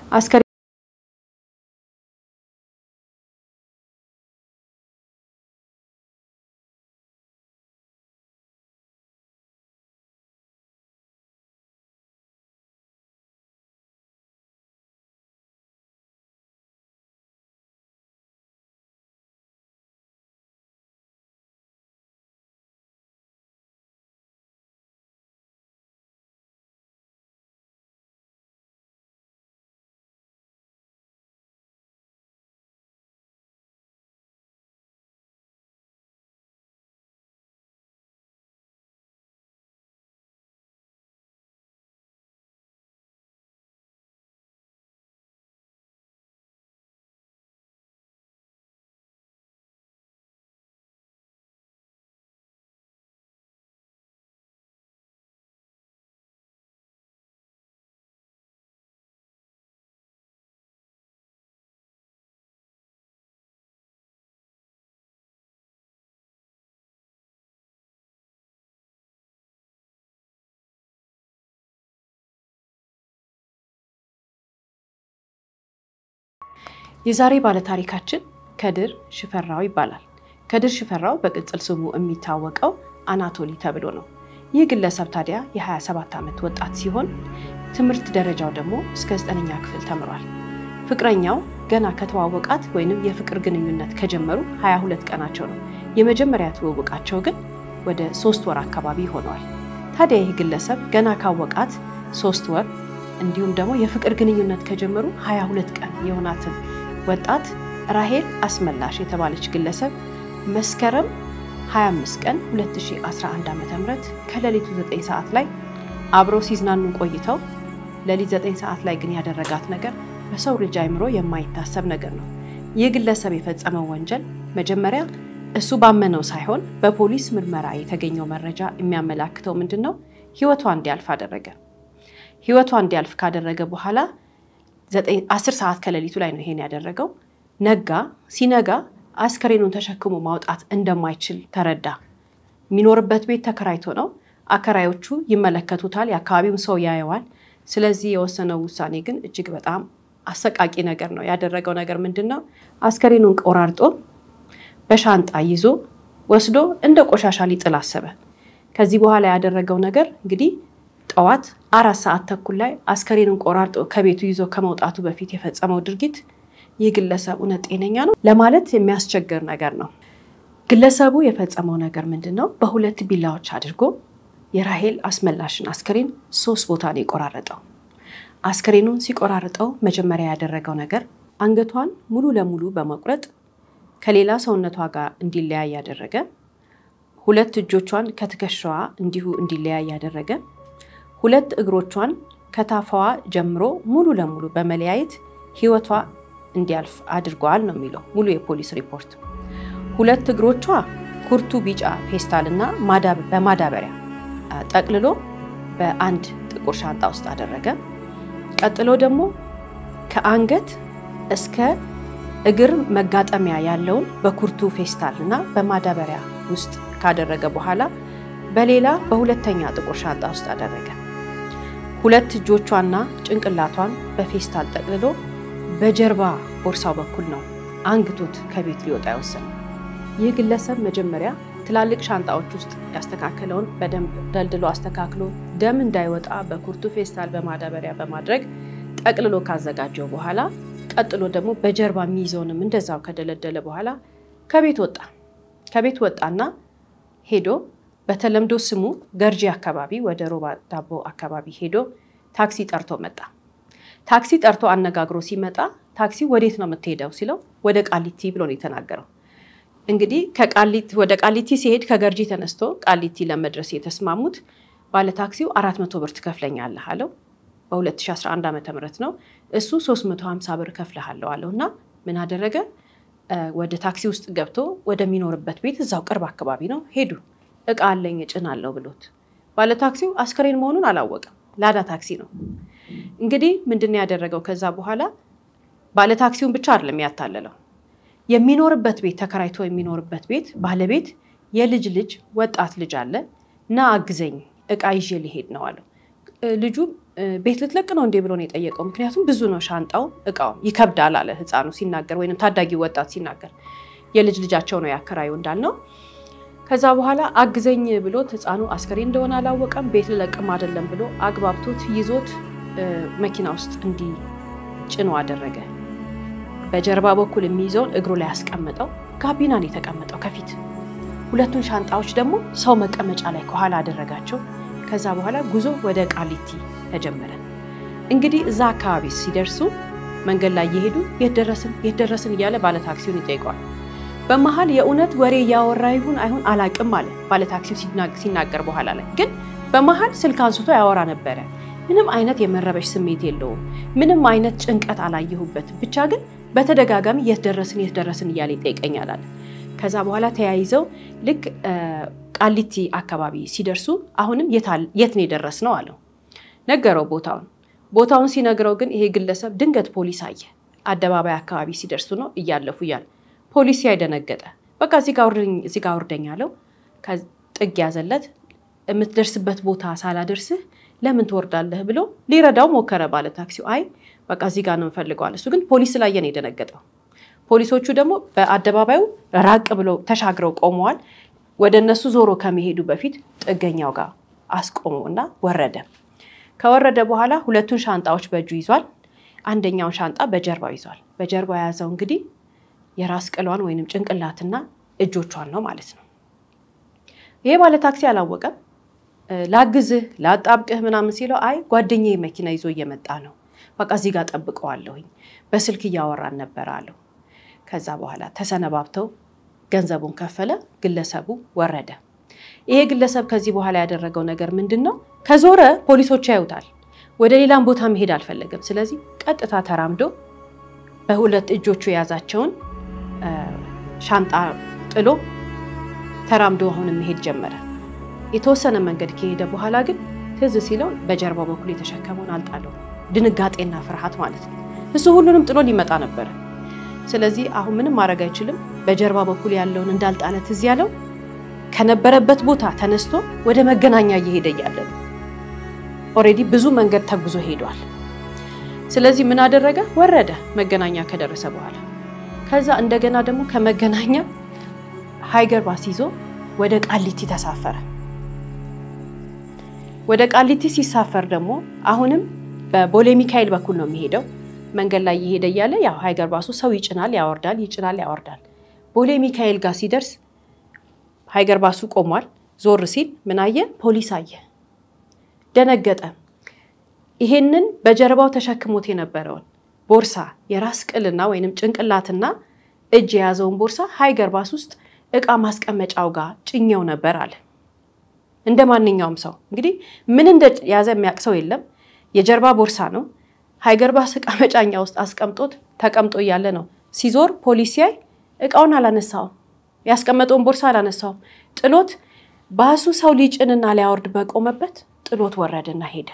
አስከሬ የዛሬ ባለታሪካችን ከድር ሽፈራው ይባላል። ከድር ሽፈራው በቅጽል ስሙ የሚታወቀው አናቶሊ ተብሎ ነው። ይህ ግለሰብ ታዲያ የ27 ዓመት ወጣት ሲሆን ትምህርት ደረጃው ደግሞ እስከ ዘጠነኛ ክፍል ተምሯል። ፍቅረኛው ገና ከተዋወቃት ወይንም የፍቅር ግንኙነት ከጀመሩ 22 ቀናቸው ነው። የመጀመሪያ ትውውቃቸው ግን ወደ ሶስት ወር አካባቢ ሆነዋል። ታዲያ ይህ ግለሰብ ገና ካወቃት ሶስት ወር እንዲሁም ደግሞ የፍቅር ግንኙነት ከጀመሩ 22 ቀን የሆናትን ወጣት ራሄል አስመላሽ የተባለች ግለሰብ መስከረም 25 ቀን 2011 ዓ.ም ከሌሊቱ 9 ሰዓት ላይ አብረው ሲዝናኑ ቆይተው ሌሊት 9 ሰዓት ላይ ግን ያደረጋት ነገር በሰው ልጅ አይምሮ የማይታሰብ ነገር ነው። ይህ ግለሰብ የፈጸመው ወንጀል መጀመሪያ እሱ ባመነው ሳይሆን በፖሊስ ምርመራ የተገኘው መረጃ የሚያመላክተው ምንድን ነው? ህይወቷ እንዲያልፍ አደረገ። ህይወቷ እንዲያልፍ ካደረገ በኋላ አስር ሰዓት ከሌሊቱ ላይ ነው ይሄን ያደረገው። ነጋ። ሲነጋ አስከሬኑን ተሸክሞ ማውጣት እንደማይችል ተረዳ። የሚኖርበት ቤት ተከራይቶ ነው። አከራዮቹ ይመለከቱታል፣ የአካባቢውን ሰው ያየዋል። ስለዚህ የወሰነው ውሳኔ ግን እጅግ በጣም አሰቃቂ ነገር ነው። ያደረገው ነገር ምንድን ነው? አስከሬኑን ቆራርጦ በሻንጣ ይዞ ወስዶ እንደ ቆሻሻ ሊጥል አሰበ። ከዚህ በኋላ ያደረገው ነገር እንግዲህ ጠዋት አራት ሰዓት ተኩል ላይ አስከሬኑን ቆራርጦ ከቤቱ ይዞ ከመውጣቱ በፊት የፈጸመው ድርጊት ይህ ግለሰብ እውነት ጤነኛ ነው ለማለት የሚያስቸግር ነገር ነው። ግለሰቡ የፈጸመው ነገር ምንድን ነው? በሁለት ቢላዎች አድርጎ የራሄል አስመላሽን አስከሬን ሶስት ቦታ ነው የቆራረጠው። አስከሬኑን ሲቆራርጠው መጀመሪያ ያደረገው ነገር አንገቷን ሙሉ ለሙሉ በመቁረጥ ከሌላ ሰውነቷ ጋር እንዲለያይ ያደረገ፣ ሁለት እጆቿን ከትከሻዋ እንዲሁ እንዲለያይ ያደረገ፣ ሁለት እግሮቿን ከታፋዋ ጀምሮ ሙሉ ለሙሉ በመለያየት ህይወቷ እንዲያልፍ አድርገዋል ነው የሚለው ሙሉ የፖሊስ ሪፖርት። ሁለት እግሮቿ ኩርቱ ቢጫ ፌስታል እና በማዳበሪያ ጠቅልሎ በአንድ ጥቁር ሻንጣ ውስጥ አደረገ። ቀጥሎ ደግሞ ከአንገት እስከ እግር መጋጠሚያ ያለውን በኩርቱ ፌስታል እና በማዳበሪያ ውስጥ ካደረገ በኋላ በሌላ በሁለተኛ ጥቁር ሻንጣ ውስጥ አደረገ። ሁለት እጆቿና ጭንቅላቷን በፌስታል ጠቅልሎ በጀርባ ቦርሳው በኩል ነው አንግቶት ከቤት ሊወጣ የወሰነው። ይህ ግለሰብ መጀመሪያ ትላልቅ ሻንጣዎች ውስጥ ያስተካከለውን በደንብ ደልድሎ አስተካክሎ ደም እንዳይወጣ በኩርቱ ፌስታል በማዳበሪያ በማድረግ ጠቅልሎ ካዘጋጀው በኋላ ቀጥሎ ደግሞ በጀርባ የሚይዘውንም እንደዛው ከደለደለ በኋላ ከቤት ወጣ። ከቤት ወጣና ሄዶ በተለምዶ ስሙ ገርጂ አካባቢ ወደ ሮባ ዳቦ አካባቢ ሄዶ ታክሲ ጠርቶ መጣ። ታክሲ ጠርቶ አነጋግሮ ሲመጣ ታክሲ ወዴት ነው የምትሄደው ሲለው ወደ ቃሊቲ ብሎ ነው የተናገረው። እንግዲህ ወደ ቃሊቲ ሲሄድ ከገርጂ ተነስቶ ቃሊቲ ለመድረስ የተስማሙት ባለታክሲው አራት መቶ ብር ትከፍለኛለህ አለው። በ2011 ዓ ም ነው እሱ 350 ብር ከፍልሃለሁ አለው እና ምን አደረገ? ወደ ታክሲ ውስጥ ገብቶ ወደሚኖርበት ቤት እዛው ቅርብ አካባቢ ነው ሄዱ። እቃ አለኝ እጭናለሁ ብሎት ባለታክሲው አስከሬን መሆኑን አላወቀም። ላዳ ታክሲ ነው። እንግዲህ ምንድን ነው ያደረገው? ከዛ በኋላ ባለታክሲውን ብቻ አይደለም ያታለለው የሚኖርበት ቤት ተከራይቶ የሚኖርበት ቤት ባለቤት የልጅ ልጅ ወጣት ልጅ አለ እና አግዘኝ እቃ ይዤ ሊሄድ ነው አለው። ልጁ ቤት ልትለቅ ነው እንዴ ብሎ ነው የጠየቀው። ምክንያቱም ብዙ ነው ሻንጣው፣ እቃው ይከብዳል አለ ህፃኑ ሲናገር፣ ወይም ታዳጊ ወጣት ሲናገር የልጅ ልጃቸው ነው ያከራዩ እንዳልነው። ከዛ በኋላ አግዘኝ ብሎት ህፃኑ አስከሬ እንደሆነ አላወቀም። ቤት ልለቅም አይደለም ብሎ አግባብቶት ይዞት መኪና ውስጥ እንዲህ ጭኖ አደረገ። በጀርባ በኩል የሚይዘውን እግሩ ላይ ያስቀመጠው፣ ጋቢና ነው የተቀመጠው ከፊት ሁለቱን ሻንጣዎች ደግሞ ሰው መቀመጫ ላይ ከኋላ አደረጋቸው። ከዛ በኋላ ጉዞ ወደ ቃሊቲ ተጀመረ። እንግዲህ እዛ አካባቢ ሲደርሱ መንገድ ላይ እየሄዱ የት ደረስን የት ደረስን እያለ ባለታክሲውን ይጠይቀዋል። በመሀል የእውነት ወሬ እያወራ ይሁን አይሁን አላቅም አለ ባለታክሲው ሲናገር። በኋላ ላይ ግን በመሀል ስልክ አንስቶ ያወራ ነበረ። ምንም አይነት የመረበሽ ስሜት የለውም። ምንም አይነት ጭንቀት አላየሁበት። ብቻ ግን በተደጋጋሚ የት ደረስን የት ደረስን እያለ ይጠይቀኛል አለ። ከዛ በኋላ ተያይዘው ልክ ቃሊቲ አካባቢ ሲደርሱ አሁንም የት ነው የደረስነው አለው። ነገረው ቦታውን። ቦታውን ሲነግረው ግን ይሄ ግለሰብ ድንገት ፖሊስ አየ። አደባባይ አካባቢ ሲደርሱ ነው እያለፉ እያለ ፖሊስ ያይደነገጠ በቃ እዚህ ጋ ውርደኝ አለው። ጥግ ያዘለት። የምትደርስበት ቦታ ሳላደርስህ ለምን ትወርዳለህ ብሎ ሊረዳው ሞከረ ባለ ታክሲው። አይ በቃ እዚህ ጋ ነው እንፈልገዋል። እሱ ግን ፖሊስ ስላየ ነው የደነገጠው። ፖሊሶቹ ደግሞ በአደባባዩ ራቅ ብለው ተሻግረው ቆመዋል። ወደ እነሱ ዞሮ ከመሄዱ በፊት ጥገኛው ጋር አስቆመው እና ወረደ። ከወረደ በኋላ ሁለቱን ሻንጣዎች በእጁ ይዟል። አንደኛውን ሻንጣ በጀርባው ይዟል። በጀርባው የያዘው እንግዲህ የራስ ቅሏን ወይንም ጭንቅላትና እጆቿን ነው ማለት ነው። ይሄ ባለ ታክሲ አላወቀም። ላግዝህ ላጣብቅህ ምናምን ሲለው አይ ጓደኛዬ መኪና ይዞ እየመጣ ነው፣ በቃ እዚህ ጋር ጠብቀዋለሁኝ፣ በስልክ እያወራን ነበር አለው። ከዛ በኋላ ተሰነባብተው ገንዘቡን ከፈለ። ግለሰቡ ወረደ። ይሄ ግለሰብ ከዚህ በኋላ ያደረገው ነገር ምንድን ነው? ከዞረ ፖሊሶች ያዩታል። ወደ ሌላም ቦታ መሄድ አልፈለገም። ስለዚህ ቀጥታ ተራምዶ በሁለት እጆቹ የያዛቸውን ሻንጣ ጥሎ ተራምዶ አሁንም መሄድ ጀመረ። የተወሰነ መንገድ ከሄደ በኋላ ግን ትዝ ሲለው በጀርባው በኩል የተሸከመውን አልጣለው። ድንጋጤና ፍርሃት ማለት ነው። እሱ ሁሉንም ጥሎ ሊመጣ ነበረ። ስለዚህ አሁን ምንም ማድረግ አይችልም። በጀርባ በኩል ያለውን እንዳልጣለ ትዝ ያለው ከነበረበት ቦታ ተነስቶ ወደ መገናኛ እየሄደ እያለ ነው። ኦልሬዲ ብዙ መንገድ ተጉዞ ሄዷል። ስለዚህ ምን አደረገ? ወረደ መገናኛ ከደረሰ በኋላ ከዛ እንደገና ደግሞ ከመገናኛ ሃይገር ባስ ይዞ ወደ ቃሊቲ ተሳፈረ። ወደ ቃሊቲ ሲሳፈር ደግሞ አሁንም በቦሌ ሚካኤል በኩል ነው የሚሄደው። መንገድ ላይ እየሄደ እያለ ያው ሃይገር ባሱ ሰው ይጭናል፣ ያወርዳል፣ ይጭናል፣ ያወርዳል። ቦሌ ሚካኤል ጋር ሲደርስ ሃይገር ባሱ ቆሟል። ዞር ሲል ምን አየ? ፖሊስ አየ። ደነገጠ። ይሄንን በጀርባው ተሸክሞት የነበረውን ቦርሳ የራስ ቅልና ወይንም ጭንቅላትና እጅ የያዘውን ቦርሳ ሃይገር ባስ ውስጥ እቃ ማስቀመጫው ጋር ጭኘው ነበር አለ። እንደ ማንኛውም ሰው እንግዲህ ምን እንደያዘ የሚያውቅ ሰው የለም። የጀርባ ቦርሳ ነው። ሃይገር ባስ እቃ መጫኛ ውስጥ አስቀምጦት ተቀምጦ እያለ ነው ሲዞር ፖሊስ ሲያይ እቃውን አላነሳውም፣ ያስቀመጠውን ቦርሳ አላነሳውም። ጥሎት ባሱ ሰው ሊጭንና ሊያወርድ በቆመበት ጥሎት ወረደና ሄደ።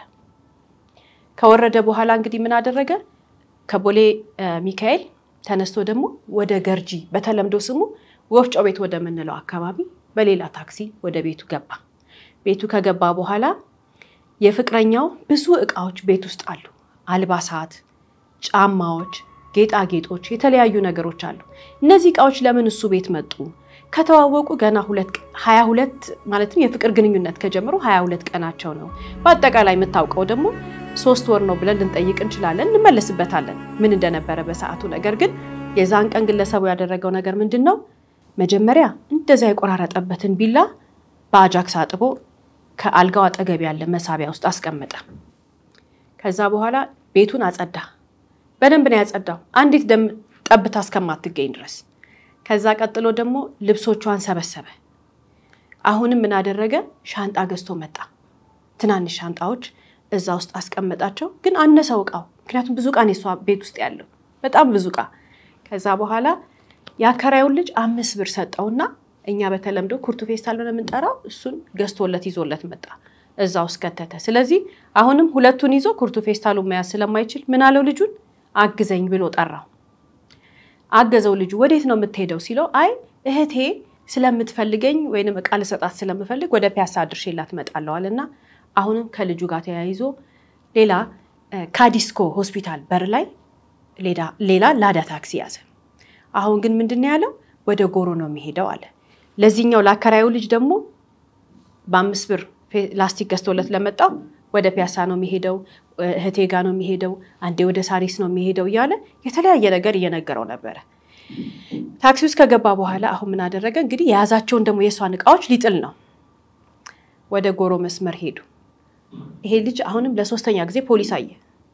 ከወረደ በኋላ እንግዲህ ምን አደረገ? ከቦሌ ሚካኤል ተነስቶ ደግሞ ወደ ገርጂ በተለምዶ ስሙ ወፍጮ ቤት ወደምንለው አካባቢ በሌላ ታክሲ ወደ ቤቱ ገባ። ቤቱ ከገባ በኋላ የፍቅረኛው ብዙ እቃዎች ቤት ውስጥ አሉ። አልባሳት፣ ጫማዎች፣ ጌጣጌጦች፣ የተለያዩ ነገሮች አሉ። እነዚህ እቃዎች ለምን እሱ ቤት መጡ? ከተዋወቁ ገና ሀያ ሁለት ማለትም የፍቅር ግንኙነት ከጀምሮ ሀያ ሁለት ቀናቸው ነው። በአጠቃላይ የምታውቀው ደግሞ ሶስት ወር ነው ብለን ልንጠይቅ እንችላለን። እንመለስበታለን ምን እንደነበረ በሰዓቱ። ነገር ግን የዛን ቀን ግለሰቡ ያደረገው ነገር ምንድን ነው? መጀመሪያ እንደዚያ የቆራረጠበትን ቢላ በአጃክስ አጥቦ ከአልጋው አጠገብ ያለ መሳቢያ ውስጥ አስቀመጠ። ከዛ በኋላ ቤቱን አጸዳ። በደንብ ነው ያጸዳው፣ አንዲት ደም ጠብታ እስከማትገኝ ድረስ። ከዛ ቀጥሎ ደግሞ ልብሶቿን ሰበሰበ። አሁንም ምን አደረገ? ሻንጣ ገዝቶ መጣ። ትናንሽ ሻንጣዎች እዛ ውስጥ አስቀመጣቸው። ግን አነሰው እቃው፣ ምክንያቱም ብዙ እቃ ነው የሷ ቤት ውስጥ ያለው በጣም ብዙ እቃ። ከዛ በኋላ የአከራዩን ልጅ አምስት ብር ሰጠውና እኛ በተለምዶ ኩርቱ ፌስታል ነው የምንጠራው፣ እሱን ገዝቶለት ይዞለት መጣ። እዛ ውስጥ ከተተ። ስለዚህ አሁንም ሁለቱን ይዞ ኩርቱ ፌስታሉን መያዝ ስለማይችል ምን አለው ልጁን አግዘኝ ብሎ ጠራው። አገዘው። ልጁ ወዴት ነው የምትሄደው ሲለው አይ እህቴ ስለምትፈልገኝ ወይንም እቃ ልሰጣት ስለምፈልግ ወደ ፒያሳ አድርሼላት እመጣለሁ አለና አሁንም ከልጁ ጋር ተያይዞ ሌላ ካዲስኮ ሆስፒታል በር ላይ ሌላ ላዳ ታክሲ ያዘ። አሁን ግን ምንድን ነው ያለው? ወደ ጎሮ ነው የሚሄደው አለ። ለዚህኛው ለአከራዩ ልጅ ደግሞ በአምስት ብር ላስቲክ ገዝቶለት ለመጣው ወደ ፒያሳ ነው የሚሄደው፣ እህቴ ጋ ነው የሚሄደው፣ አንዴ ወደ ሳሪስ ነው የሚሄደው እያለ የተለያየ ነገር እየነገረው ነበረ። ታክሲ ውስጥ ከገባ በኋላ አሁን ምን አደረገ እንግዲህ የያዛቸውን ደግሞ የእሷን እቃዎች ሊጥል ነው። ወደ ጎሮ መስመር ሄዱ። ይሄ ልጅ አሁንም ለሶስተኛ ጊዜ ፖሊስ አየ።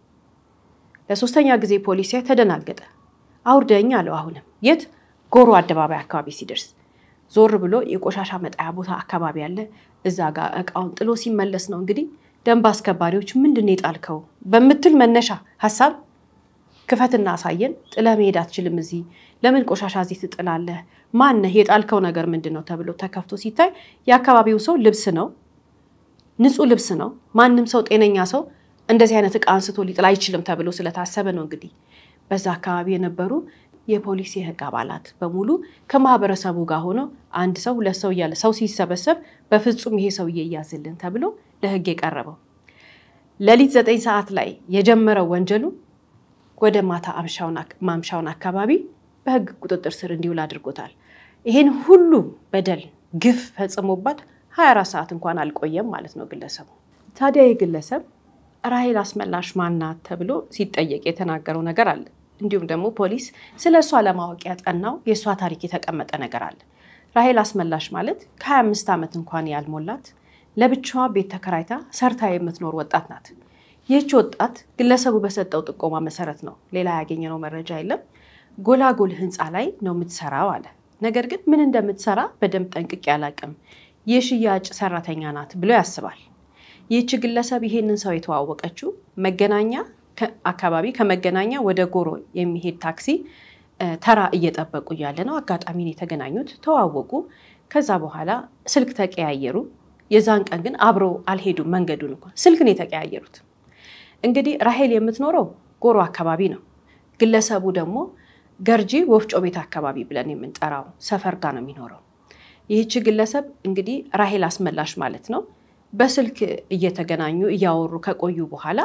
ለሶስተኛ ጊዜ ፖሊስ ሲያይ ተደናገጠ። አውርደኝ አለው። አሁንም የት ጎሮ አደባባይ አካባቢ ሲደርስ ዞር ብሎ የቆሻሻ መጣያ ቦታ አካባቢ አለ። እዛ ጋር እቃውን ጥሎ ሲመለስ ነው እንግዲህ ደንብ አስከባሪዎች ምንድን ነው የጣልከው በምትል መነሻ ሀሳብ ክፈትና አሳየን፣ ጥለህ መሄድ አትችልም፣ እዚህ ለምን ቆሻሻ እዚህ ትጥላለህ? ማነህ? የጣልከው ነገር ምንድን ነው ተብሎ ተከፍቶ ሲታይ የአካባቢው ሰው ልብስ ነው፣ ንጹህ ልብስ ነው። ማንም ሰው ጤነኛ ሰው እንደዚህ አይነት እቃ አንስቶ ሊጥል አይችልም ተብሎ ስለታሰበ ነው እንግዲህ በዛ አካባቢ የነበሩ የፖሊስ የህግ አባላት በሙሉ ከማህበረሰቡ ጋር ሆነው አንድ ሰው ሁለት ሰው እያለ ሰው ሲሰበሰብ በፍጹም ይሄ ሰውዬ እያዝልን ተብሎ ለህግ የቀረበው ሌሊት ዘጠኝ ሰዓት ላይ የጀመረው ወንጀሉ ወደ ማታ ማምሻውን አካባቢ በህግ ቁጥጥር ስር እንዲውል አድርጎታል። ይሄን ሁሉ በደል ግፍ ፈጽሞባት 24 ሰዓት እንኳን አልቆየም ማለት ነው ግለሰቡ። ታዲያ ይህ ግለሰብ ራሄል አስመላሽ ማናት ተብሎ ሲጠየቅ የተናገረው ነገር አለ። እንዲሁም ደግሞ ፖሊስ ስለ እሷ ለማወቅ ያጠናው የእሷ ታሪክ የተቀመጠ ነገር አለ። ራሄል አስመላሽ ማለት ከ25 ዓመት እንኳን ያልሞላት ለብቻዋ ቤት ተከራይታ ሰርታ የምትኖር ወጣት ናት። ይህች ወጣት ግለሰቡ በሰጠው ጥቆማ መሰረት ነው፣ ሌላ ያገኘነው መረጃ የለም። ጎላጎል ህንፃ ላይ ነው የምትሰራው አለ። ነገር ግን ምን እንደምትሰራ በደንብ ጠንቅቄ አላቅም፣ የሽያጭ ሰራተኛ ናት ብሎ ያስባል። ይህች ግለሰብ ይሄንን ሰው የተዋወቀችው መገናኛ አካባቢ ከመገናኛ ወደ ጎሮ የሚሄድ ታክሲ ተራ እየጠበቁ እያለ ነው። አጋጣሚን የተገናኙት፣ ተዋወቁ። ከዛ በኋላ ስልክ ተቀያየሩ። የዛን ቀን ግን አብረው አልሄዱም። መንገዱን እንኳን ስልክ ነው የተቀያየሩት። እንግዲህ ራሄል የምትኖረው ጎሮ አካባቢ ነው። ግለሰቡ ደግሞ ገርጂ ወፍጮ ቤት አካባቢ ብለን የምንጠራው ሰፈር ጋር ነው የሚኖረው። ይህች ግለሰብ እንግዲህ ራሄል አስመላሽ ማለት ነው። በስልክ እየተገናኙ እያወሩ ከቆዩ በኋላ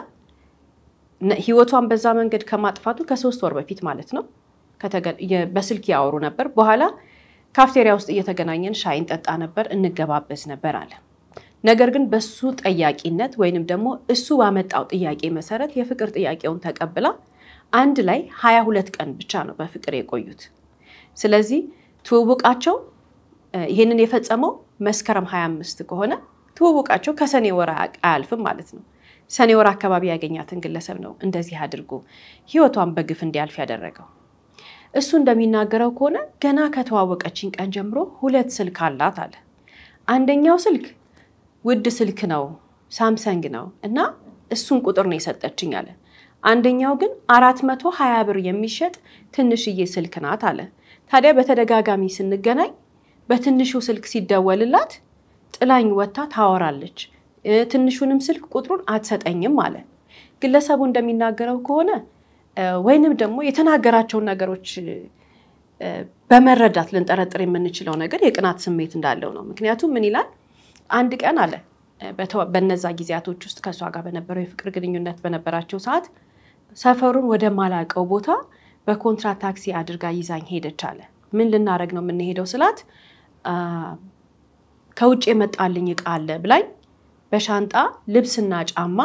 ህይወቷን በዛ መንገድ ከማጥፋቱ ከሶስት ወር በፊት ማለት ነው በስልክ ያወሩ ነበር። በኋላ ካፍቴሪያ ውስጥ እየተገናኘን ሻይ እንጠጣ ነበር፣ እንገባበዝ ነበር አለ። ነገር ግን በሱ ጠያቂነት ወይንም ደግሞ እሱ ባመጣው ጥያቄ መሰረት የፍቅር ጥያቄውን ተቀብላ አንድ ላይ ሀያ ሁለት ቀን ብቻ ነው በፍቅር የቆዩት። ስለዚህ ትውውቃቸው ይህንን የፈጸመው መስከረም 25 ከሆነ ትውውቃቸው ከሰኔ ወር አያልፍም ማለት ነው። ሰኔ ወር አካባቢ ያገኛትን ግለሰብ ነው እንደዚህ አድርጎ ህይወቷን በግፍ እንዲያልፍ ያደረገው። እሱ እንደሚናገረው ከሆነ ገና ከተዋወቀችኝ ቀን ጀምሮ ሁለት ስልክ አላት አለ። አንደኛው ስልክ ውድ ስልክ ነው፣ ሳምሰንግ ነው እና እሱን ቁጥር ነው የሰጠችኝ አለ። አንደኛው ግን አራት መቶ ሀያ ብር የሚሸጥ ትንሽዬ ስልክ ናት አለ። ታዲያ በተደጋጋሚ ስንገናኝ በትንሹ ስልክ ሲደወልላት ጥላኝ ወጥታ ታወራለች። ትንሹንም ስልክ ቁጥሩን አትሰጠኝም አለ። ግለሰቡ እንደሚናገረው ከሆነ ወይንም ደግሞ የተናገራቸውን ነገሮች በመረዳት ልንጠረጥር የምንችለው ነገር የቅናት ስሜት እንዳለው ነው። ምክንያቱም ምን ይላል? አንድ ቀን አለ በነዛ ጊዜያቶች ውስጥ ከእሷ ጋር በነበረው የፍቅር ግንኙነት በነበራቸው ሰዓት ሰፈሩን ወደ ማላቀው ቦታ በኮንትራት ታክሲ አድርጋ ይዛኝ ሄደች አለ። ምን ልናደርግ ነው የምንሄደው ስላት ከውጭ የመጣልኝ እቃ አለ ብላኝ በሻንጣ ልብስና ጫማ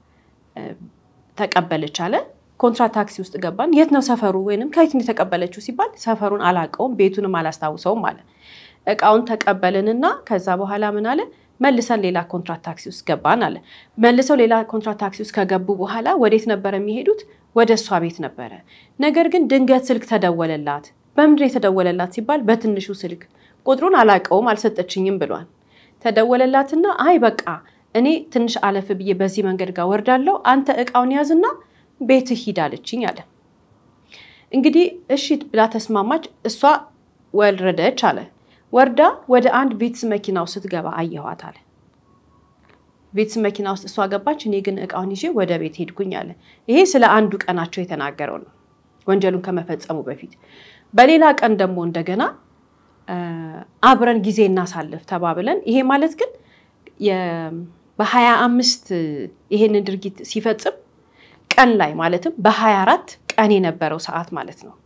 ተቀበለች አለ። ኮንትራት ታክሲ ውስጥ ገባን። የት ነው ሰፈሩ ወይንም ከየት ነው የተቀበለችው ሲባል ሰፈሩን አላውቀውም ቤቱንም አላስታውሰውም አለ። እቃውን ተቀበልንና ከዛ በኋላ ምን አለ መልሰን ሌላ ኮንትራት ታክሲ ውስጥ ገባን አለ። መልሰው ሌላ ኮንትራት ታክሲ ውስጥ ከገቡ በኋላ ወዴት ነበር የሚሄዱት? ወደ እሷ ቤት ነበረ። ነገር ግን ድንገት ስልክ ተደወለላት። በምንድን የተደወለላት ሲባል በትንሹ ስልክ ቁጥሩን አላውቀውም አልሰጠችኝም ብሏል። ተደወለላትና አይ በቃ እኔ ትንሽ አለፍ ብዬ በዚህ መንገድ ጋር ወርዳለሁ፣ አንተ እቃውን ያዝና ቤትህ ሂድ አለችኝ አለ። እንግዲህ እሺ ብላ ተስማማች። እሷ ወረደች አለ። ወርዳ ወደ አንድ ቪትስ መኪና ውስጥ ስትገባ አየኋት አለ። ቪትስ መኪና ውስጥ እሷ ገባች፣ እኔ ግን እቃውን ይዤ ወደ ቤት ሄድኩኝ አለ። ይሄ ስለ አንዱ ቀናቸው የተናገረው ነው፣ ወንጀሉን ከመፈጸሙ በፊት። በሌላ ቀን ደግሞ እንደገና አብረን ጊዜ እናሳልፍ ተባብለን፣ ይሄ ማለት ግን በሀያ አምስት ይሄንን ድርጊት ሲፈጽም ቀን ላይ ማለትም በሀያ አራት ቀን የነበረው ሰዓት ማለት ነው።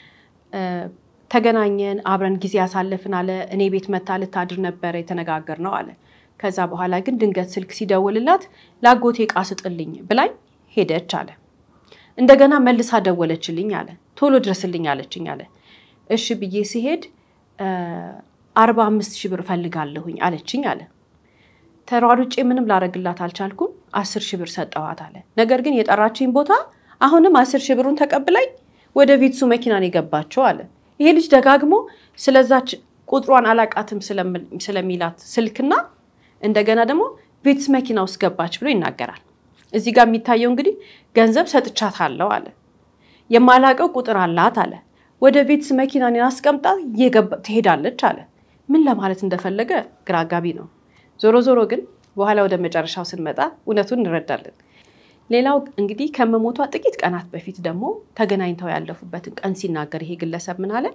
ተገናኘን፣ አብረን ጊዜ ያሳለፍን አለ። እኔ ቤት መታ ልታድር ነበረ የተነጋገር ነው አለ። ከዛ በኋላ ግን ድንገት ስልክ ሲደውልላት ለአጎቴ ዕቃ ስጥልኝ ብላኝ ሄደች አለ። እንደገና መልሳ ደወለችልኝ አለ። ቶሎ ድረስልኝ አለችኝ አለ። እሺ ብዬ ሲሄድ አርባ አምስት ሺህ ብር እፈልጋለሁኝ አለችኝ አለ። ተሯሩጬ ምንም ላረግላት አልቻልኩም። አስር ሺህ ብር ሰጠኋት አለ። ነገር ግን የጠራችኝ ቦታ አሁንም አስር ሺህ ብሩን ተቀብላኝ ወደ ቪትሱ መኪናን የገባቸው አለ። ይሄ ልጅ ደጋግሞ ስለዛች ቁጥሯን አላቃትም ስለሚላት ስልክና እንደገና ደግሞ ቪትስ መኪና ውስጥ ገባች ብሎ ይናገራል። እዚህ ጋር የሚታየው እንግዲህ ገንዘብ ሰጥቻታለሁ አለ። የማላቀው ቁጥር አላት አለ። ወደ ቪትስ መኪናን አስቀምጣ ትሄዳለች አለ። ምን ለማለት እንደፈለገ ግራ አጋቢ ነው። ዞሮ ዞሮ ግን በኋላ ወደ መጨረሻው ስንመጣ እውነቱን እንረዳለን። ሌላው እንግዲህ ከመሞቷ ጥቂት ቀናት በፊት ደግሞ ተገናኝተው ያለፉበትን ቀን ሲናገር ይሄ ግለሰብ ምን አለ?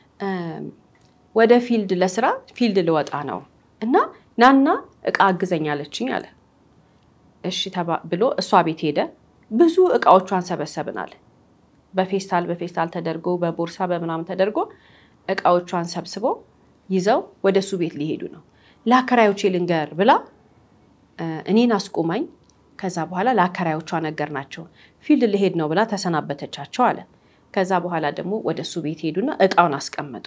ወደ ፊልድ ለስራ ፊልድ ልወጣ ነው እና ናና እቃ አግዘኛለችኝ አለ። እሺ ብሎ እሷ ቤት ሄደ። ብዙ እቃዎቿን ሰበሰብን አለ። በፌስታል በፌስታል ተደርጎ በቦርሳ በምናምን ተደርጎ እቃዎቿን ሰብስቦ ይዘው ወደ እሱ ቤት ሊሄዱ ነው። ለአከራዮቼ ልንገር ብላ እኔን አስቁማኝ ከዛ በኋላ ለአከራዮቿ ነገር ናቸው ፊልድ ልሄድ ነው ብላ ተሰናበተቻቸው አለ። ከዛ በኋላ ደግሞ ወደ እሱ ቤት ሄዱና እቃውን አስቀመጡ።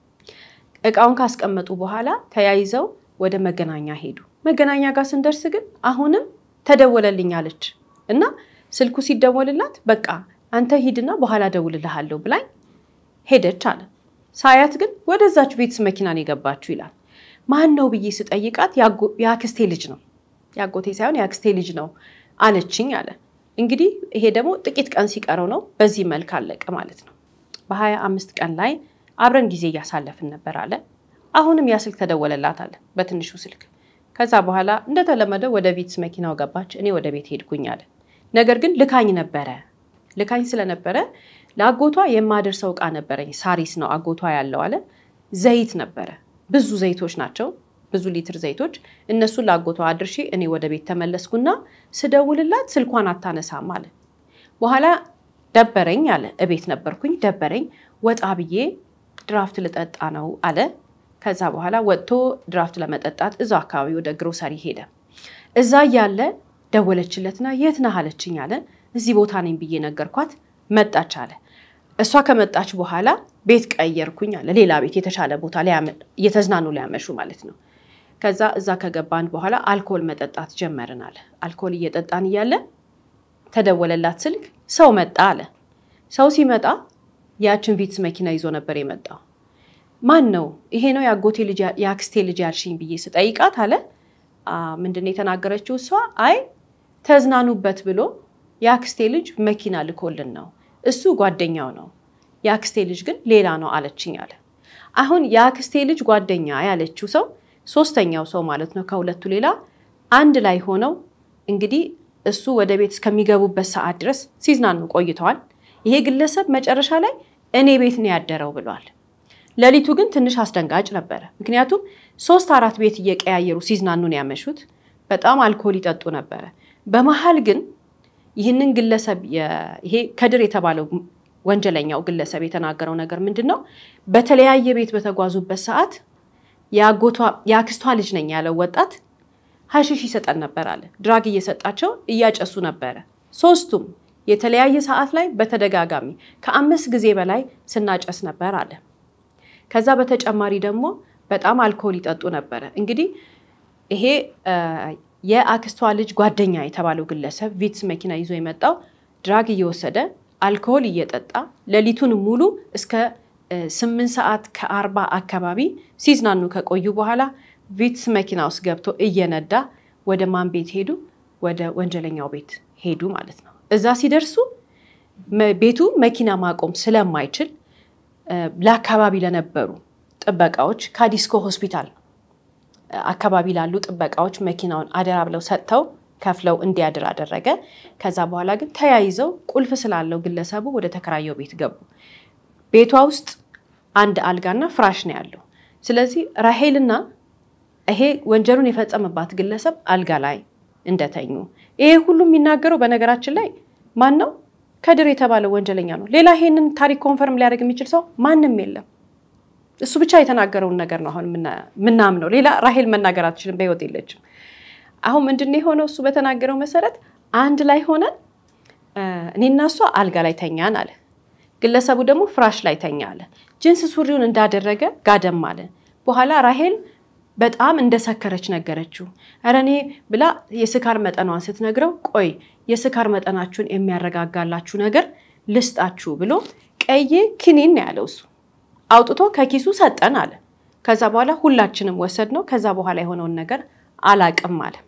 እቃውን ካስቀመጡ በኋላ ተያይዘው ወደ መገናኛ ሄዱ። መገናኛ ጋር ስንደርስ ግን አሁንም ተደወለልኝ አለች እና ስልኩ ሲደወልላት በቃ አንተ ሂድና በኋላ ደውልልሃለሁ ብላኝ ሄደች አለ። ሳያት ግን ወደዛች ቤትስ መኪናን የገባችሁ ይላል። ማን ነው ብዬ ስጠይቃት የአክስቴ ልጅ ነው የአጎቴ ሳይሆን የአክስቴ ልጅ ነው አለችኝ አለ። እንግዲህ ይሄ ደግሞ ጥቂት ቀን ሲቀረው ነው በዚህ መልክ አለቀ ማለት ነው። በሀያ አምስት ቀን ላይ አብረን ጊዜ እያሳለፍን ነበር አለ። አሁንም ያ ስልክ ተደወለላት አለ በትንሹ ስልክ። ከዛ በኋላ እንደተለመደው ወደ ቪትስ መኪናው ገባች፣ እኔ ወደ ቤት ሄድኩኝ አለ። ነገር ግን ልካኝ ነበረ። ልካኝ ስለነበረ ለአጎቷ የማደርሰው ዕቃ ነበረኝ። ሳሪስ ነው አጎቷ ያለው አለ። ዘይት ነበረ፣ ብዙ ዘይቶች ናቸው ብዙ ሊትር ዘይቶች እነሱን ለአጎቷ አድርሼ እኔ ወደ ቤት ተመለስኩና ስደውልላት ስልኳን አታነሳም አለ። በኋላ ደበረኝ አለ። እቤት ነበርኩኝ ደበረኝ፣ ወጣ ብዬ ድራፍት ልጠጣ ነው አለ። ከዛ በኋላ ወጥቶ ድራፍት ለመጠጣት እዛው አካባቢ ወደ ግሮሰሪ ሄደ። እዛ እያለ ደወለችለትና የት ነህ አለችኝ አለ። እዚህ ቦታ ነኝ ብዬ ነገርኳት። መጣች አለ። እሷ ከመጣች በኋላ ቤት ቀየርኩኝ አለ። ሌላ ቤት የተሻለ ቦታ እየተዝናኑ ሊያመሹ ማለት ነው። ከዛ እዛ ከገባን በኋላ አልኮል መጠጣት ጀመርን አለ። አልኮል እየጠጣን እያለ ተደወለላት ስልክ። ሰው መጣ አለ። ሰው ሲመጣ ያችን ቪትስ መኪና ይዞ ነበር የመጣው። ማን ነው? ይሄ ነው የአጎቴ ልጅ የአክስቴ ልጅ ያልሽኝ ብዬ ስጠይቃት አለ ምንድን ነው የተናገረችው እሷ? አይ ተዝናኑበት ብሎ የአክስቴ ልጅ መኪና ልኮልን ነው እሱ ጓደኛው ነው፣ የአክስቴ ልጅ ግን ሌላ ነው አለችኝ አለ። አሁን የአክስቴ ልጅ ጓደኛ ያለችው ሰው ሶስተኛው ሰው ማለት ነው ከሁለቱ ሌላ አንድ ላይ ሆነው እንግዲህ እሱ ወደ ቤት እስከሚገቡበት ሰዓት ድረስ ሲዝናኑ ቆይተዋል። ይሄ ግለሰብ መጨረሻ ላይ እኔ ቤት ነው ያደረው ብሏል። ሌሊቱ ግን ትንሽ አስደንጋጭ ነበረ። ምክንያቱም ሶስት አራት ቤት እየቀያየሩ ሲዝናኑ ነው ያመሹት። በጣም አልኮል ይጠጡ ነበረ። በመሀል ግን ይህንን ግለሰብ ይሄ ከድር የተባለው ወንጀለኛው ግለሰብ የተናገረው ነገር ምንድን ነው? በተለያየ ቤት በተጓዙበት ሰዓት የአክስቷ ልጅ ነኝ ያለው ወጣት ሀሺሽ ይሰጠን ነበር አለ። ድራግ እየሰጣቸው እያጨሱ ነበረ። ሶስቱም የተለያየ ሰዓት ላይ በተደጋጋሚ ከአምስት ጊዜ በላይ ስናጨስ ነበር አለ። ከዛ በተጨማሪ ደግሞ በጣም አልኮል ይጠጡ ነበረ። እንግዲህ ይሄ የአክስቷ ልጅ ጓደኛ የተባለው ግለሰብ ቪትስ መኪና ይዞ የመጣው ድራግ እየወሰደ አልኮል እየጠጣ ሌሊቱን ሙሉ እስከ ስምንት ሰዓት ከአርባ አካባቢ ሲዝናኑ ከቆዩ በኋላ ቪትስ መኪና ውስጥ ገብቶ እየነዳ ወደ ማን ቤት ሄዱ? ወደ ወንጀለኛው ቤት ሄዱ ማለት ነው። እዛ ሲደርሱ ቤቱ መኪና ማቆም ስለማይችል ለአካባቢ ለነበሩ ጥበቃዎች ከዲስኮ ሆስፒታል አካባቢ ላሉ ጥበቃዎች መኪናውን አደራ ብለው ሰጥተው ከፍለው እንዲያድር አደረገ። ከዛ በኋላ ግን ተያይዘው ቁልፍ ስላለው ግለሰቡ ወደ ተከራየው ቤት ገቡ። ቤቷ ውስጥ አንድ አልጋና ፍራሽ ነው ያለው። ስለዚህ ራሄልና ይሄ ወንጀሉን የፈጸመባት ግለሰብ አልጋ ላይ እንደተኙ። ይሄ ሁሉ የሚናገረው በነገራችን ላይ ማን ነው? ከድር የተባለው ወንጀለኛ ነው። ሌላ ይሄንን ታሪክ ኮንፈርም ሊያደርግ የሚችል ሰው ማንም የለም። እሱ ብቻ የተናገረውን ነገር ነው አሁን ምናምነው። ሌላ ራሄል መናገር አትችልም፣ በህይወት የለችም። አሁን ምንድን ነው የሆነው? እሱ በተናገረው መሰረት አንድ ላይ ሆነን እኔና እሷ አልጋ ላይ ተኛን አለ። ግለሰቡ ደግሞ ፍራሽ ላይ ተኛ አለ። ጅንስ ሱሪውን እንዳደረገ ጋደም አለ። በኋላ ራሄል በጣም እንደሰከረች ነገረችው። ኧረ እኔ ብላ የስካር መጠኗን ስትነግረው ቆይ የስካር መጠናችሁን የሚያረጋጋላችሁ ነገር ልስጣችሁ ብሎ ቀይ ክኒን ነው ያለው እሱ አውጥቶ ከኪሱ ሰጠን አለ። ከዛ በኋላ ሁላችንም ወሰድ ነው። ከዛ በኋላ የሆነውን ነገር አላቅም አለ።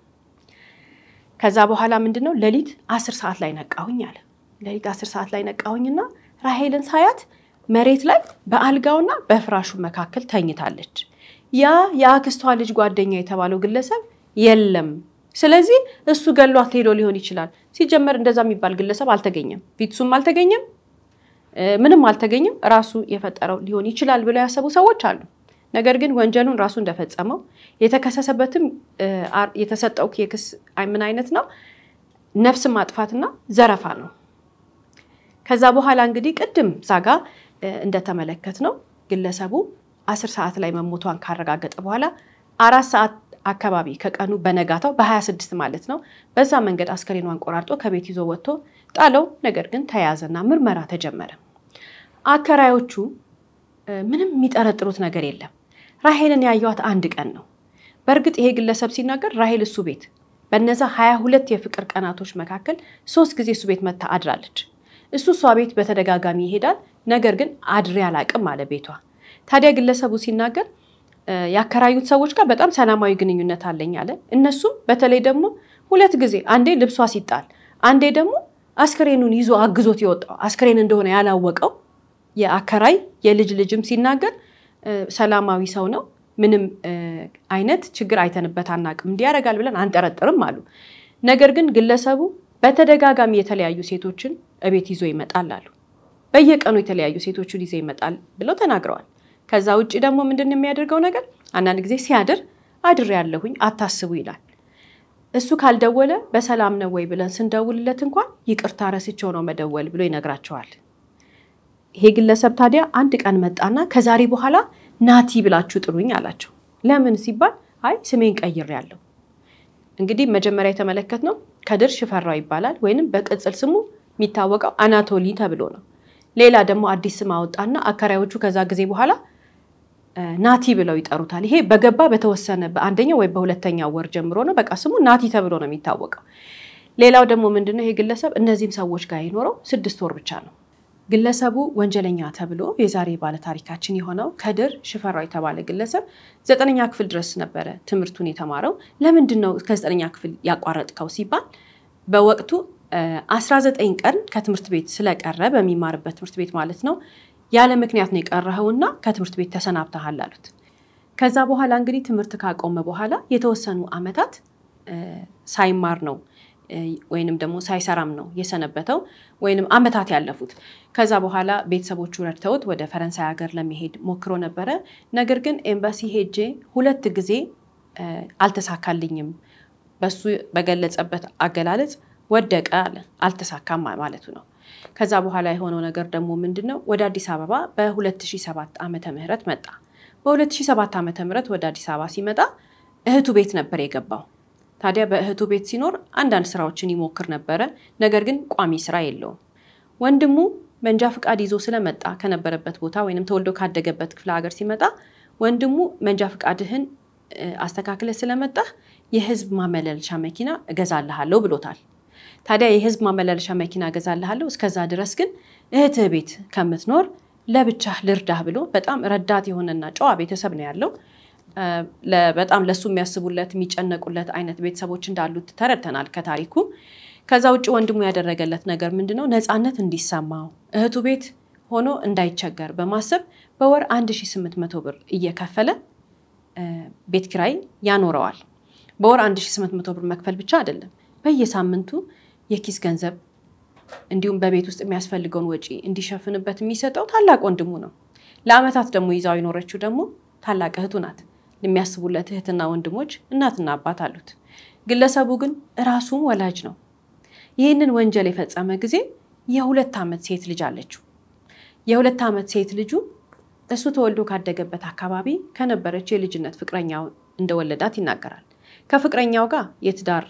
ከዛ በኋላ ምንድን ነው ሌሊት አስር ሰዓት ላይ ነቃሁኝ አለ። ሌሊት አስር ሰዓት ላይ ነቃሁኝና ራሄልን ሳያት መሬት ላይ በአልጋውና በፍራሹ መካከል ተኝታለች። ያ የአክስቷ ልጅ ጓደኛ የተባለው ግለሰብ የለም። ስለዚህ እሱ ገሏት ሄዶ ሊሆን ይችላል። ሲጀመር እንደዛ የሚባል ግለሰብ አልተገኘም፣ ፊትሱም አልተገኘም፣ ምንም አልተገኘም። ራሱ የፈጠረው ሊሆን ይችላል ብለው ያሰቡ ሰዎች አሉ። ነገር ግን ወንጀሉን ራሱ እንደፈጸመው የተከሰሰበትም የተሰጠው የክስ ምን አይነት ነው? ነፍስ ማጥፋትና ዘረፋ ነው። ከዛ በኋላ እንግዲህ ቅድም ዛጋ እንደተመለከት ነው ግለሰቡ አስር ሰዓት ላይ መሞቷን ካረጋገጠ በኋላ አራት ሰዓት አካባቢ ከቀኑ በነጋታው በ26 ማለት ነው በዛ መንገድ አስከሬኗን ቆራርጦ ከቤት ይዞ ወጥቶ ጣለው። ነገር ግን ተያዘና ምርመራ ተጀመረ። አከራዮቹ ምንም የሚጠረጥሩት ነገር የለም። ራሄልን ያየዋት አንድ ቀን ነው። በእርግጥ ይሄ ግለሰብ ሲናገር ራሄል እሱ ቤት በነዛ ሀያ ሁለት የፍቅር ቀናቶች መካከል ሶስት ጊዜ እሱ ቤት መታ አድራለች። እሱ እሷ ቤት በተደጋጋሚ ይሄዳል። ነገር ግን አድሬ አላቅም አለ ቤቷ። ታዲያ ግለሰቡ ሲናገር ያከራዩት ሰዎች ጋር በጣም ሰላማዊ ግንኙነት አለኝ አለ። እነሱም በተለይ ደግሞ ሁለት ጊዜ አንዴ ልብሷ ሲጣል፣ አንዴ ደግሞ አስክሬኑን ይዞ አግዞት የወጣው አስክሬን እንደሆነ ያላወቀው የአከራይ የልጅ ልጅም ሲናገር ሰላማዊ ሰው ነው፣ ምንም አይነት ችግር አይተንበት አናቅም፣ እንዲህ ያደርጋል ብለን አንጠረጥርም አሉ። ነገር ግን ግለሰቡ በተደጋጋሚ የተለያዩ ሴቶችን እቤት ይዞ ይመጣል አሉ። በየቀኑ የተለያዩ ሴቶችን ይዞ ይመጣል ብለው ተናግረዋል። ከዛ ውጭ ደግሞ ምንድን የሚያደርገው ነገር አንዳንድ ጊዜ ሲያድር አድር ያለሁኝ አታስቡ ይላል። እሱ ካልደወለ በሰላም ነው ወይ ብለን ስንደውልለት እንኳን ይቅርታ ረስቸው ነው መደወል ብሎ ይነግራቸዋል። ይሄ ግለሰብ ታዲያ አንድ ቀን መጣና ከዛሬ በኋላ ናቲ ብላችሁ ጥሩኝ አላቸው። ለምን ሲባል አይ ስሜን ቀይሬያለሁ። እንግዲህ መጀመሪያ የተመለከትነው ከድር ሽፈራው ይባላል ወይንም በቅጽል ስሙ የሚታወቀው አናቶሊ ተብሎ ነው። ሌላ ደግሞ አዲስ ስም አወጣና አከራዮቹ ከዛ ጊዜ በኋላ ናቲ ብለው ይጠሩታል። ይሄ በገባ በተወሰነ በአንደኛው ወይ በሁለተኛው ወር ጀምሮ ነው በቃ ስሙ ናቲ ተብሎ ነው የሚታወቀው። ሌላው ደግሞ ምንድነው ይሄ ግለሰብ እነዚህም ሰዎች ጋር የኖረው ስድስት ወር ብቻ ነው። ግለሰቡ ወንጀለኛ ተብሎ የዛሬ ባለታሪካችን የሆነው ከድር ሽፈራው የተባለ ግለሰብ ዘጠነኛ ክፍል ድረስ ነበረ ትምህርቱን የተማረው። ለምንድን ነው ከዘጠነኛ ክፍል ያቋረጥከው ሲባል በወቅቱ 19 ቀን ከትምህርት ቤት ስለቀረ በሚማርበት ትምህርት ቤት ማለት ነው ያለ ምክንያት ነው የቀረኸውና ከትምህርት ቤት ተሰናብተሃል አሉት። ከዛ በኋላ እንግዲህ ትምህርት ካቆመ በኋላ የተወሰኑ ዓመታት ሳይማር ነው ወይንም ደግሞ ሳይሰራም ነው የሰነበተው ወይንም ዓመታት ያለፉት። ከዛ በኋላ ቤተሰቦቹ ረድተውት ወደ ፈረንሳይ ሀገር ለመሄድ ሞክሮ ነበረ። ነገር ግን ኤምባሲ ሄጄ ሁለት ጊዜ አልተሳካልኝም፣ በሱ በገለጸበት አገላለጽ ወደቀ አለ። አልተሳካም ማለቱ ነው። ከዛ በኋላ የሆነው ነገር ደግሞ ምንድን ነው? ወደ አዲስ አበባ በ2007 ዓመተ ምህረት መጣ። በ2007 ዓመተ ምህረት ወደ አዲስ አበባ ሲመጣ እህቱ ቤት ነበር የገባው። ታዲያ በእህቱ ቤት ሲኖር አንዳንድ ስራዎችን ይሞክር ነበረ። ነገር ግን ቋሚ ስራ የለውም። ወንድሙ መንጃ ፍቃድ ይዞ ስለመጣ ከነበረበት ቦታ ወይም ተወልዶ ካደገበት ክፍለ ሀገር ሲመጣ ወንድሙ መንጃ ፍቃድህን አስተካክለ ስለመጣህ የህዝብ ማመላለሻ መኪና እገዛልሃለሁ ብሎታል። ታዲያ የህዝብ ማመላለሻ መኪና እገዛልሃለሁ፣ እስከዛ ድረስ ግን እህትህ ቤት ከምትኖር ለብቻህ ልርዳህ ብሎ በጣም ረዳት የሆነና ጨዋ ቤተሰብ ነው ያለው። በጣም ለሱ የሚያስቡለት የሚጨነቁለት አይነት ቤተሰቦች እንዳሉት ተረድተናል ከታሪኩ። ከዛ ውጭ ወንድሙ ያደረገለት ነገር ምንድነው? ነፃነት እንዲሰማው እህቱ ቤት ሆኖ እንዳይቸገር በማሰብ በወር 1800 ብር እየከፈለ ቤት ኪራይ ያኖረዋል። በወር 1800 ብር መክፈል ብቻ አይደለም፣ በየሳምንቱ የኪስ ገንዘብ እንዲሁም በቤት ውስጥ የሚያስፈልገውን ወጪ እንዲሸፍንበት የሚሰጠው ታላቅ ወንድሙ ነው። ለአመታት ደግሞ ይዛው የኖረችው ደግሞ ታላቅ እህቱ ናት። የሚያስቡለት እህትና ወንድሞች እናትና አባት አሉት። ግለሰቡ ግን ራሱም ወላጅ ነው። ይህንን ወንጀል የፈጸመ ጊዜ የሁለት ዓመት ሴት ልጅ አለችው። የሁለት ዓመት ሴት ልጁ እሱ ተወልዶ ካደገበት አካባቢ ከነበረች የልጅነት ፍቅረኛው እንደወለዳት ይናገራል። ከፍቅረኛው ጋር የትዳር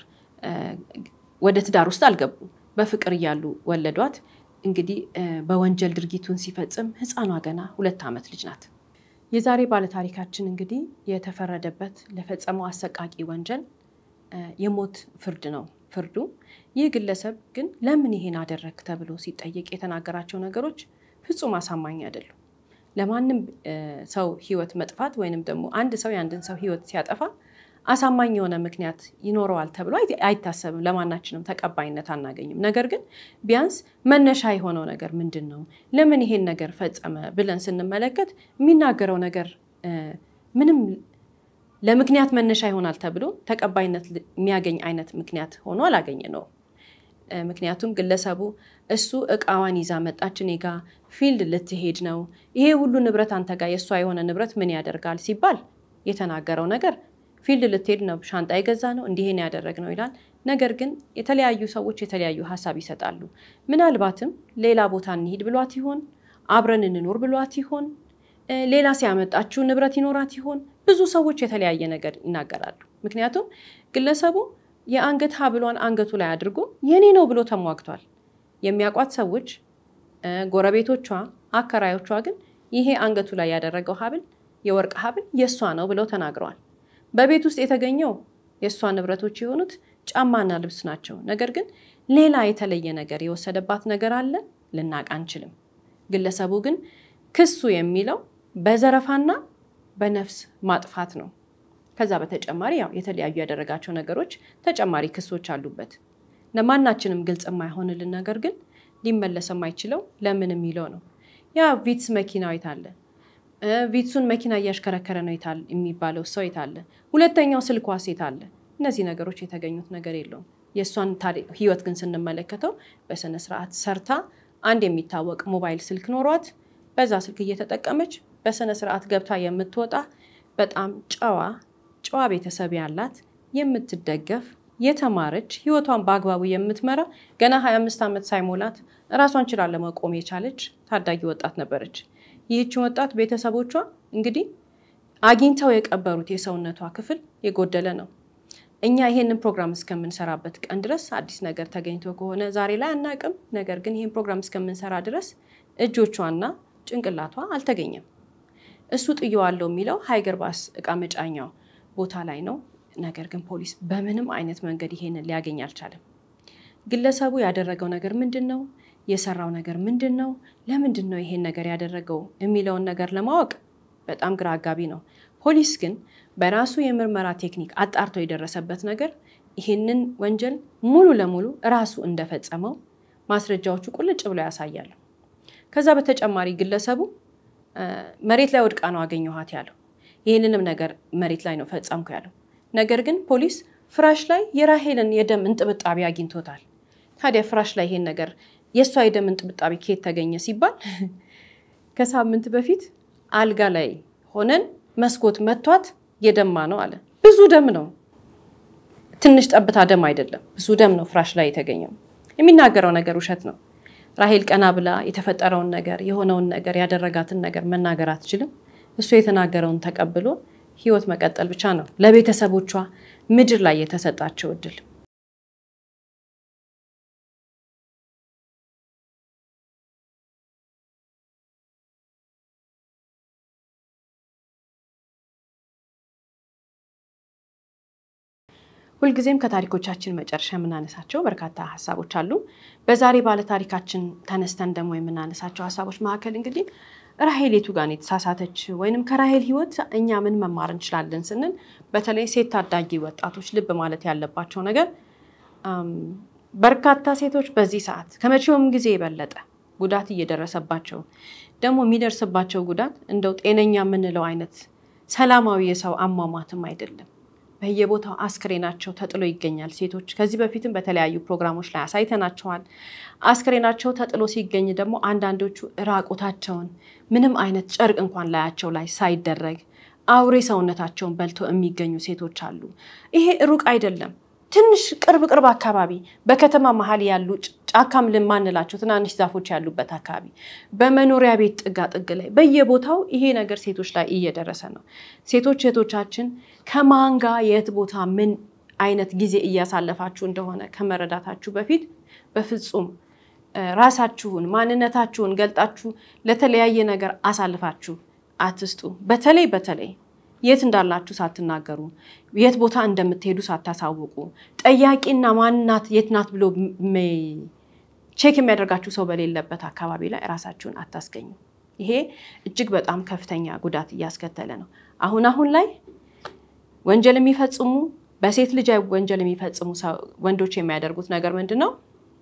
ወደ ትዳር ውስጥ አልገቡም። በፍቅር እያሉ ወለዷት። እንግዲህ በወንጀል ድርጊቱን ሲፈጽም ሕፃኗ ገና ሁለት ዓመት ልጅ ናት። የዛሬ ባለታሪካችን እንግዲህ የተፈረደበት ለፈጸመው አሰቃቂ ወንጀል የሞት ፍርድ ነው ፍርዱ። ይህ ግለሰብ ግን ለምን ይሄን አደረግ ተብሎ ሲጠየቅ የተናገራቸው ነገሮች ፍጹም አሳማኝ አይደሉም። ለማንም ሰው ህይወት መጥፋት ወይንም ደግሞ አንድ ሰው የአንድን ሰው ህይወት ሲያጠፋ አሳማኝ የሆነ ምክንያት ይኖረዋል ተብሎ አይታሰብም። ለማናችንም ተቀባይነት አናገኝም። ነገር ግን ቢያንስ መነሻ የሆነው ነገር ምንድን ነው? ለምን ይሄን ነገር ፈጸመ ብለን ስንመለከት የሚናገረው ነገር ምንም ለምክንያት መነሻ ይሆናል ተብሎ ተቀባይነት የሚያገኝ አይነት ምክንያት ሆኖ አላገኘ ነው። ምክንያቱም ግለሰቡ እሱ እቃዋን ይዛ መጣች፣ እኔ ጋ ፊልድ ልትሄድ ነው፣ ይሄ ሁሉ ንብረት አንተ ጋር የእሷ የሆነ ንብረት ምን ያደርጋል ሲባል የተናገረው ነገር ፊልድ ልትሄድ ነው፣ ሻንጣ የገዛ ነው፣ እንዲህን ያደረግ ነው ይላል። ነገር ግን የተለያዩ ሰዎች የተለያዩ ሀሳብ ይሰጣሉ። ምናልባትም ሌላ ቦታ እንሂድ ብሏት ይሆን? አብረን እንኖር ብሏት ይሆን? ሌላ ሲያመጣችው ንብረት ይኖራት ይሆን? ብዙ ሰዎች የተለያየ ነገር ይናገራሉ። ምክንያቱም ግለሰቡ የአንገት ሀብሏን አንገቱ ላይ አድርጎ የኔ ነው ብሎ ተሟግቷል። የሚያውቋት ሰዎች፣ ጎረቤቶቿ፣ አከራዮቿ ግን ይሄ አንገቱ ላይ ያደረገው ሀብል የወርቅ ሀብል የእሷ ነው ብለው ተናግረዋል። በቤት ውስጥ የተገኘው የእሷ ንብረቶች የሆኑት ጫማና ልብስ ናቸው። ነገር ግን ሌላ የተለየ ነገር የወሰደባት ነገር አለ ልናቅ አንችልም። ግለሰቡ ግን ክሱ የሚለው በዘረፋና በነፍስ ማጥፋት ነው። ከዛ በተጨማሪ ያው የተለያዩ ያደረጋቸው ነገሮች ተጨማሪ ክሶች አሉበት። ለማናችንም ግልጽ የማይሆንልን ነገር ግን ሊመለስ የማይችለው ለምን የሚለው ነው። ያ ቪትስ መኪናው የታለ? ቪትሱን መኪና እያሽከረከረ ነው የታል የሚባለው ሰው የታለ? ሁለተኛው ስልኳስ የታለ? እነዚህ ነገሮች የተገኙት ነገር የለውም። የእሷን ህይወት ግን ስንመለከተው በስነ ስርዓት ሰርታ አንድ የሚታወቅ ሞባይል ስልክ ኖሯት በዛ ስልክ እየተጠቀመች በስነ ስርዓት ገብታ የምትወጣ በጣም ጨዋ ጨዋ ቤተሰብ ያላት የምትደገፍ የተማረች ህይወቷን በአግባቡ የምትመራ ገና 25 ዓመት ሳይሞላት እራሷን ችላ ለመቆም የቻለች ታዳጊ ወጣት ነበረች። ይህችን ወጣት ቤተሰቦቿ እንግዲህ አግኝተው የቀበሩት የሰውነቷ ክፍል የጎደለ ነው። እኛ ይሄንን ፕሮግራም እስከምንሰራበት ቀን ድረስ አዲስ ነገር ተገኝቶ ከሆነ ዛሬ ላይ አናቅም። ነገር ግን ይህን ፕሮግራም እስከምንሰራ ድረስ እጆቿና ጭንቅላቷ አልተገኘም። እሱ ጥየዋለሁ የሚለው ሀይገር ባስ እቃ መጫኛው ቦታ ላይ ነው። ነገር ግን ፖሊስ በምንም አይነት መንገድ ይሄንን ሊያገኝ አልቻለም። ግለሰቡ ያደረገው ነገር ምንድን ነው? የሰራው ነገር ምንድን ነው? ለምንድን ነው ይሄን ነገር ያደረገው የሚለውን ነገር ለማወቅ በጣም ግራ አጋቢ ነው። ፖሊስ ግን በራሱ የምርመራ ቴክኒክ አጣርቶ የደረሰበት ነገር ይሄንን ወንጀል ሙሉ ለሙሉ ራሱ እንደፈጸመው ማስረጃዎቹ ቁልጭ ብለው ያሳያሉ። ከዛ በተጨማሪ ግለሰቡ መሬት ላይ ወድቃ ነው አገኘኋት ያለው። ይህንንም ነገር መሬት ላይ ነው ፈጸምኩ ያለው። ነገር ግን ፖሊስ ፍራሽ ላይ የራሄልን የደም እንጥብጣቢ አግኝቶታል። ታዲያ ፍራሽ ላይ ይሄን ነገር የእሷ የደም እንጥብጣቢ ከየት ተገኘ ሲባል ከሳምንት በፊት አልጋ ላይ ሆነን መስኮት መቷት የደማ ነው አለ። ብዙ ደም ነው፣ ትንሽ ጠብታ ደም አይደለም፣ ብዙ ደም ነው ፍራሽ ላይ የተገኘው። የሚናገረው ነገር ውሸት ነው። ራሄል ቀና ብላ የተፈጠረውን ነገር የሆነውን ነገር ያደረጋትን ነገር መናገር አትችልም። እሱ የተናገረውን ተቀብሎ ህይወት መቀጠል ብቻ ነው ለቤተሰቦቿ ምድር ላይ የተሰጣቸው እድል። ሁልጊዜም ከታሪኮቻችን መጨረሻ የምናነሳቸው በርካታ ሀሳቦች አሉ። በዛሬ ባለታሪካችን ተነስተን ደግሞ የምናነሳቸው ሀሳቦች መካከል እንግዲህ ራሄል የቱ ጋር ነው የተሳሳተች ወይንም ከራሄል ህይወት እኛ ምን መማር እንችላለን ስንል በተለይ ሴት ታዳጊ ወጣቶች ልብ ማለት ያለባቸው ነገር በርካታ ሴቶች በዚህ ሰዓት ከመቼውም ጊዜ የበለጠ ጉዳት እየደረሰባቸው ደግሞ የሚደርስባቸው ጉዳት እንደው ጤነኛ የምንለው አይነት ሰላማዊ የሰው አሟሟትም አይደለም። በየቦታው አስክሬናቸው ተጥሎ ይገኛል። ሴቶች ከዚህ በፊትም በተለያዩ ፕሮግራሞች ላይ አሳይተናቸዋል። አስክሬናቸው ተጥሎ ሲገኝ ደግሞ አንዳንዶቹ ራቁታቸውን ምንም አይነት ጨርቅ እንኳን ላያቸው ላይ ሳይደረግ አውሬ ሰውነታቸውን በልቶ የሚገኙ ሴቶች አሉ። ይሄ ሩቅ አይደለም። ትንሽ ቅርብ ቅርብ አካባቢ በከተማ መሀል ያሉ ጫካም ልማንላቸው ትናንሽ ዛፎች ያሉበት አካባቢ በመኖሪያ ቤት ጥጋ ጥግ ላይ በየቦታው ይሄ ነገር ሴቶች ላይ እየደረሰ ነው። ሴቶች እህቶቻችን ከማን ጋር የት ቦታ ምን አይነት ጊዜ እያሳለፋችሁ እንደሆነ ከመረዳታችሁ በፊት በፍጹም ራሳችሁን ማንነታችሁን ገልጣችሁ ለተለያየ ነገር አሳልፋችሁ አትስጡ። በተለይ በተለይ የት እንዳላችሁ ሳትናገሩ የት ቦታ እንደምትሄዱ ሳታሳውቁ ጠያቂና ማንናት የት ናት ብሎ ቼክ የሚያደርጋችሁ ሰው በሌለበት አካባቢ ላይ ራሳችሁን አታስገኙ። ይሄ እጅግ በጣም ከፍተኛ ጉዳት እያስከተለ ነው። አሁን አሁን ላይ ወንጀል የሚፈጽሙ በሴት ልጅ ወንጀል የሚፈጽሙ ወንዶች የሚያደርጉት ነገር ምንድን ነው?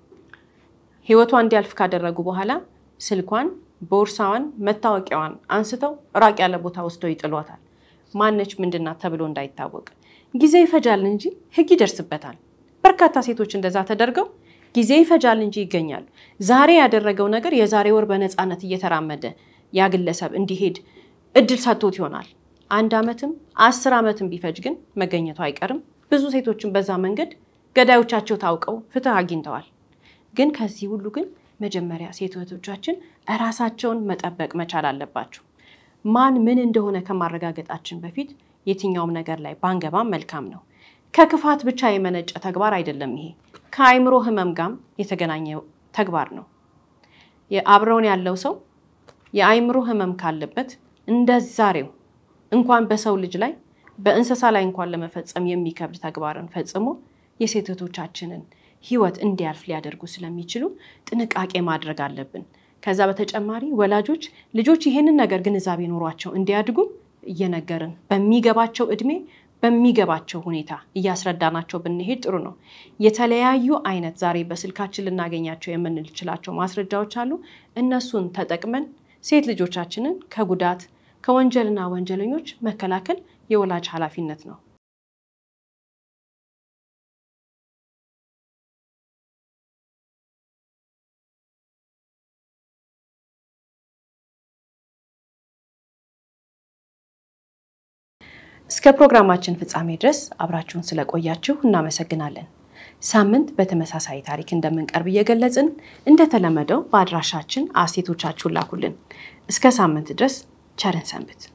ህይወቷ እንዲያልፍ ካደረጉ በኋላ ስልኳን፣ ቦርሳዋን፣ መታወቂያዋን አንስተው ራቅ ያለ ቦታ ወስደው ይጥሏታል። ማነች ምንድናት ተብሎ እንዳይታወቅ ጊዜ ይፈጃል እንጂ ህግ ይደርስበታል። በርካታ ሴቶች እንደዛ ተደርገው ጊዜ ይፈጃል እንጂ ይገኛሉ። ዛሬ ያደረገው ነገር የዛሬ ወር በነፃነት እየተራመደ ያ ግለሰብ እንዲሄድ እድል ሰጥቶት ይሆናል። አንድ ዓመትም አስር ዓመትም ቢፈጅ ግን መገኘቱ አይቀርም። ብዙ ሴቶችን በዛ መንገድ ገዳዮቻቸው ታውቀው ፍትህ አግኝተዋል። ግን ከዚህ ሁሉ ግን መጀመሪያ ሴት እህቶቻችን እራሳቸውን መጠበቅ መቻል አለባቸው። ማን ምን እንደሆነ ከማረጋገጣችን በፊት የትኛውም ነገር ላይ ባንገባም መልካም ነው። ከክፋት ብቻ የመነጨ ተግባር አይደለም። ይሄ ከአይምሮ ህመም ጋርም የተገናኘ ተግባር ነው። አብረውን ያለው ሰው የአይምሮ ህመም ካለበት እንደ ዛሬው እንኳን በሰው ልጅ ላይ በእንስሳ ላይ እንኳን ለመፈጸም የሚከብድ ተግባርን ፈጽሞ የሴት እህቶቻችንን ህይወት እንዲያልፍ ሊያደርጉ ስለሚችሉ ጥንቃቄ ማድረግ አለብን። ከዛ በተጨማሪ ወላጆች ልጆች ይሄንን ነገር ግንዛቤ ኖሯቸው እንዲያድጉ እየነገርን በሚገባቸው እድሜ በሚገባቸው ሁኔታ እያስረዳናቸው ብንሄድ ጥሩ ነው። የተለያዩ አይነት ዛሬ በስልካችን ልናገኛቸው የምንችላቸው ማስረጃዎች አሉ። እነሱን ተጠቅመን ሴት ልጆቻችንን ከጉዳት ከወንጀልና ወንጀለኞች መከላከል የወላጅ ኃላፊነት ነው። እስከ ፕሮግራማችን ፍጻሜ ድረስ አብራችሁን ስለቆያችሁ እናመሰግናለን። ሳምንት በተመሳሳይ ታሪክ እንደምንቀርብ እየገለጽን እንደተለመደው በአድራሻችን አስተያየቶቻችሁን ላኩልን። እስከ ሳምንት ድረስ ቸርን ሰንብት።